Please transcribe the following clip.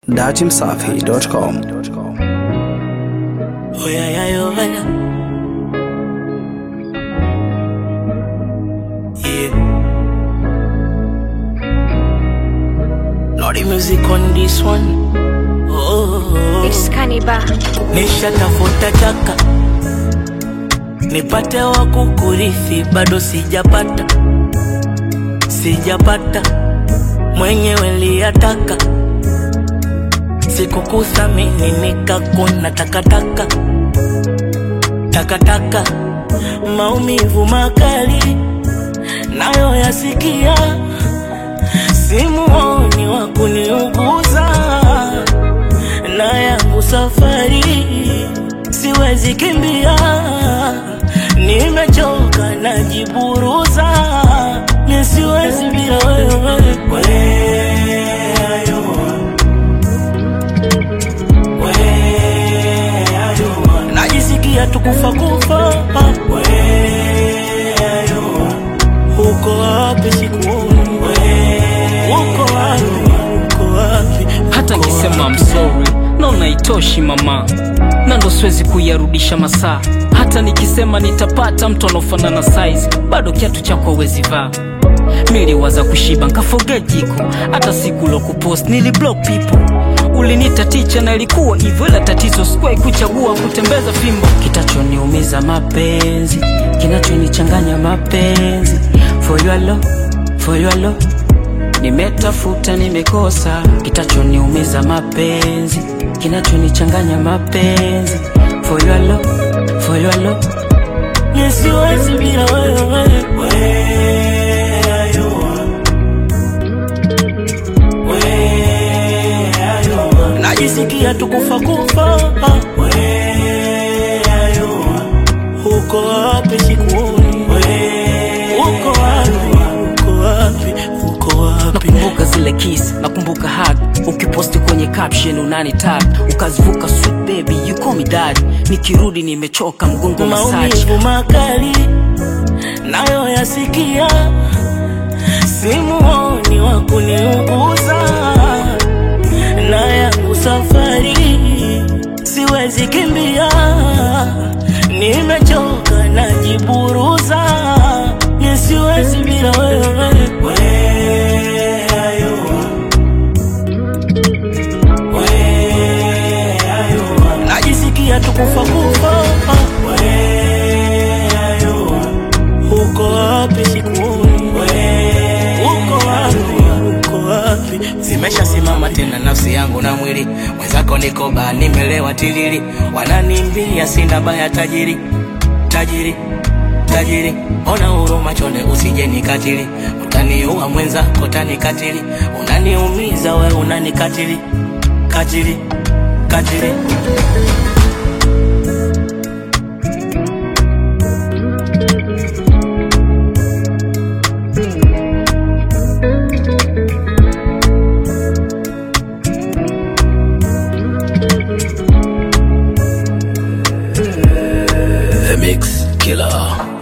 datimsafi.com. Oh yeah, yeah, yo, yeah. Yeah. Lordy music on this one. Oh, It's Cannibal. nishatafuta chaka nipate wa kukurithi, bado sijapata, sijapata mwenyewe liyataka sikukuthamini nikakuna takataka takataka maumivu makali nayo yasikia simuoni wa kuniuguza na yangu safari siwezi kimbia nimechoka najiburuza mi siwezi bila wewe Where you najisikia tukufa kufa uko wapi sikuoni uko wapi uko wapi hata uko nkisema wapi? I'm sorry naona itoshi mama na ndo siwezi kuyarudisha masaa hata nikisema nitapata mtu anaofanana size bado kiatu chako hawezi vaa miliwaza kushiba nkafoge jiko hata siku lo kupost niliblock people ulinita ticha na ilikuwa hivyo ila tatizo sikuwahi kuchagua kutembeza fimbo kitachoniumiza mapenzi kinachonichanganya mapenzi for your love, for your love nimetafuta nimekosa kitachoniumiza mapenzi kinachonichanganya mapenzi for your love, for your love. Mi siwezi bila wewe Where you are. Where you are. najisikia tukufa kufa Where you are. uko wapi sikuoni uko wapi uko wapi uko wapi nakumbuka zile kiss nakumbuka hug ukiposti kwenye caption unani tag ukazivuka sweet baby you call me dad nikirudi nimechoka mgongo massage maumivu makali nayo yasikia simuoni wa kuniuguza na yangu safari siwezi kimbia nimechoka najiburuza mi siwezi bila wewe Where you are. Where you are. najisikia tukufa kufa Where you are. uko wapi sikuoni uko wapi uko wapi zimeshasimama tena nafsi yangu na mwili mwenzako niko baa nimelewa tilili wananimbia sina baya tajiri tajiri tajiri ona huruma chonde usije nikatili utaniua mwenzako tanikatili unaniumiza we unanikatili katili katili The Mix Killer.